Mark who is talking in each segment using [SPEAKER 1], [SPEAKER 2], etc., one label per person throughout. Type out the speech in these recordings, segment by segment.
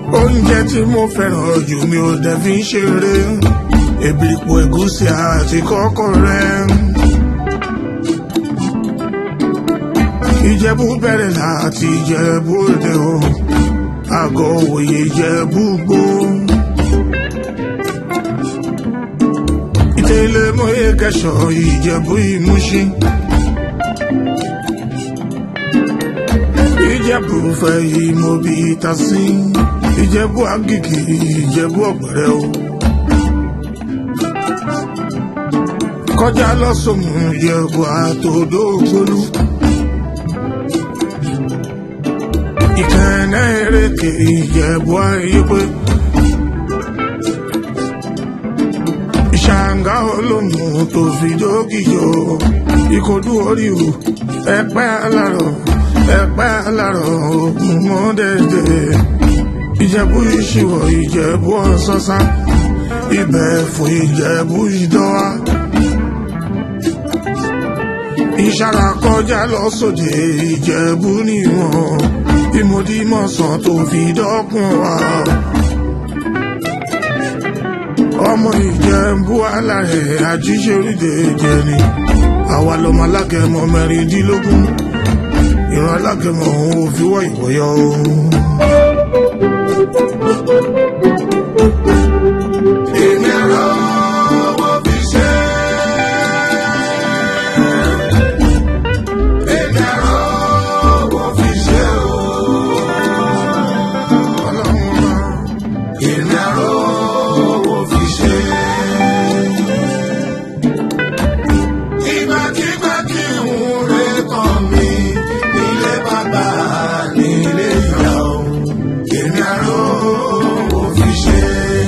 [SPEAKER 1] oúnjẹ tí mo fẹ́ràn jù mi ò dẹ̀ fi ń ṣeré èbìrìpò ẹ̀gúsí àti kọ́kọ́rẹ́. ìjẹ̀bú bẹ̀rẹ̀ láti ìjẹ̀bú òde o àgọ́ òye ìjẹ̀bú gbó. ìtẹ̀lé mọ́yé kẹsàn ìjẹ̀bú ìmúṣin. ìjẹ̀bú fẹ́ ìmọ̀ bí ìtàsí ìjẹ̀bú àgìgì ìjẹ̀bú ọ̀gbẹ̀rẹ̀ o. kọjá lọ́sọ̀mù ìjẹ̀bú àtòdó gbólú. ìkànnà èrèké ìjẹ̀bú ayépé. ìṣàǹgá olómù tó fi dókìjọ ìkọdú oríwù ẹ̀pẹ́ alárọ̀ ẹ̀pẹ́ alárọ̀ ògùn mọ́dẹ̀dẹ̀ ìjẹ̀bú ìṣìwọ̀ ìjẹ̀bú ọ̀sọ́sá ibẹ̀ fún ìjẹ̀bú ìdọ́wà ìṣàrà kọjá lọ́sọ̀dẹ̀ ìjẹ̀bú níwọ̀n ìmọ̀dímọ̀sán tó fi dọ́kun wa ọmọ ìjẹ̀bú alárẹ̀ àjíṣe orílẹ̀ èdè ni àwa lọmọ alágẹmọ mẹ́rìndínlógún ìran alágẹmọ òun ò fi wọ́ ìwọ̀yọ́ ohun. èmi ẹ̀rọ owó fi ṣe. èmi ẹ̀rọ owó fi ṣe o. ọlọ́run ọba. èmi ẹ̀rọ owó fi ṣe. ìgbàkigbà kí n rè kàn mí nílé bàbá nílé ìyá o. èmi ẹ̀rọ owó fi ṣe.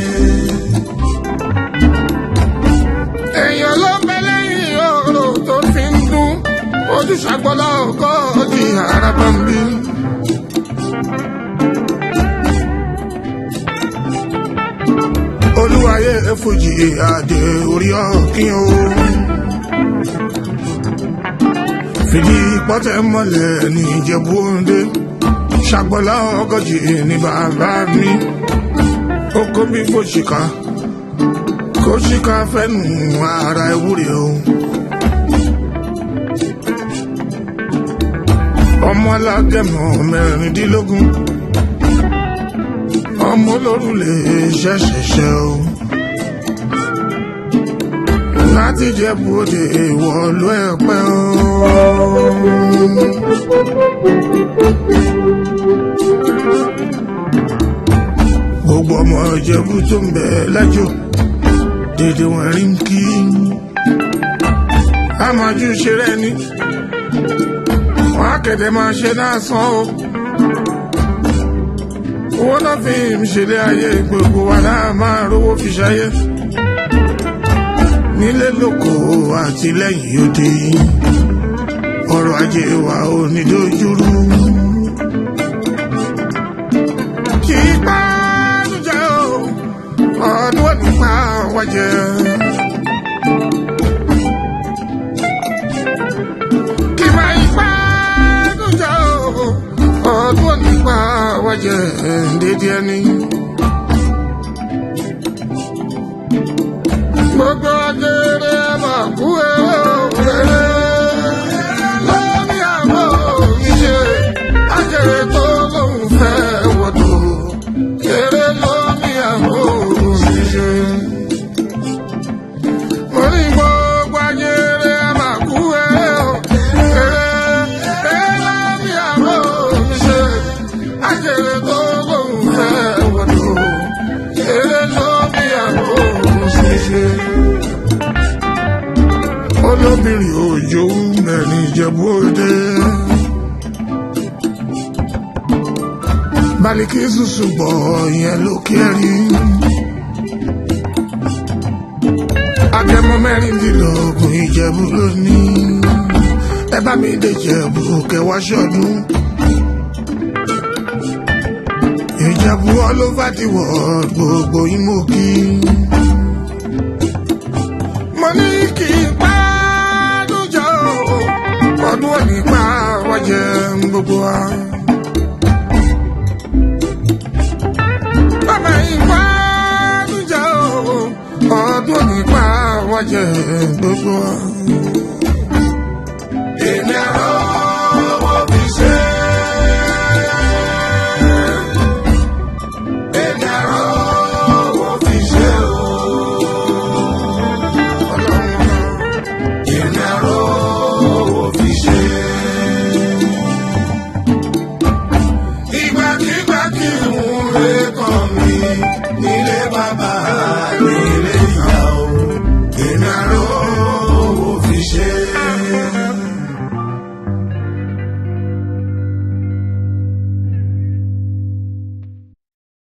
[SPEAKER 1] èèyàn ló ń bẹ lẹ́yìn ọ̀rọ̀ tó fi ń dún ojú ṣàgbọ́lá ọkọ̀ di araba ń bí. olúwayé fújì àdé orí ọ̀kín o. fìdí pọ́tẹ́ mọ́lẹ̀ ní ìjẹ̀bú òǹdè ṣàgbọ́lá ọgọ́jì ní bàbá mi. ó kó bí fòṣìkà kó ṣìkà fẹ́nu ara ewúrẹ́ o. ọmọ alágẹmọ mẹ́rìndínlógún ọmọ olórùlé ṣẹṣẹṣẹ o. láti jẹ bòde ìwọlú ẹpẹ o. gbogbo ọmọ ìjẹ̀bú tó ń bẹ lẹ́jọ́ dédé wọn rí ń kí. a máa ju ṣeré ni wọn á kẹ̀dẹ̀ máa ṣe náà sán o. owó náà fi ń ṣẹlẹ̀ ayé gbogbo wa náà máa rówó fi ṣayé. nílé lóko àti lẹ́yìn òde ọrọ̀ ajé wa ò ní dojúrú. kì í pa àlùjá o ọdún ò ní pa wájẹ. kì í máa ń pa àlùjá o ọdún ò ní pa wájẹ dédé ẹni. gbogbo ajere máa kú ewé lórí àwọn ìṣe ajere tó lóun fẹ́ wọ́dọ̀ eré lórí àwọn ìṣe. mo ní gbogbo ajere máa kú ewé lórí àwọn ìṣe ajere tó lóun fẹ́ wọ́dọ̀ eré lórí àwọn ìṣe olóbìnrin òjò mẹ́rin ìjẹ̀bú òde. Baliki susu bọ̀ yẹn ló kẹ́rí. Agẹmọ mẹ́rìndínlógún ìjẹ̀bú lónìí. Ẹ bá mi dé ìjẹ̀bú kẹwàá ṣọdún. Ìjẹ̀bú all over the world gbogbo yín mo kí. Mo ní kí n pa lójó ọdún òní pa wájẹ gbogbo wa. bàjẹ́ gbogbo wa.
[SPEAKER 2] èmi ẹ̀rọ owó fi ṣe. èmi ẹ̀rọ owó fi ṣe o. èmi ẹ̀rọ owó fi ṣe. ìgbàkigbà kí n lè kàn mí nílé bàbá.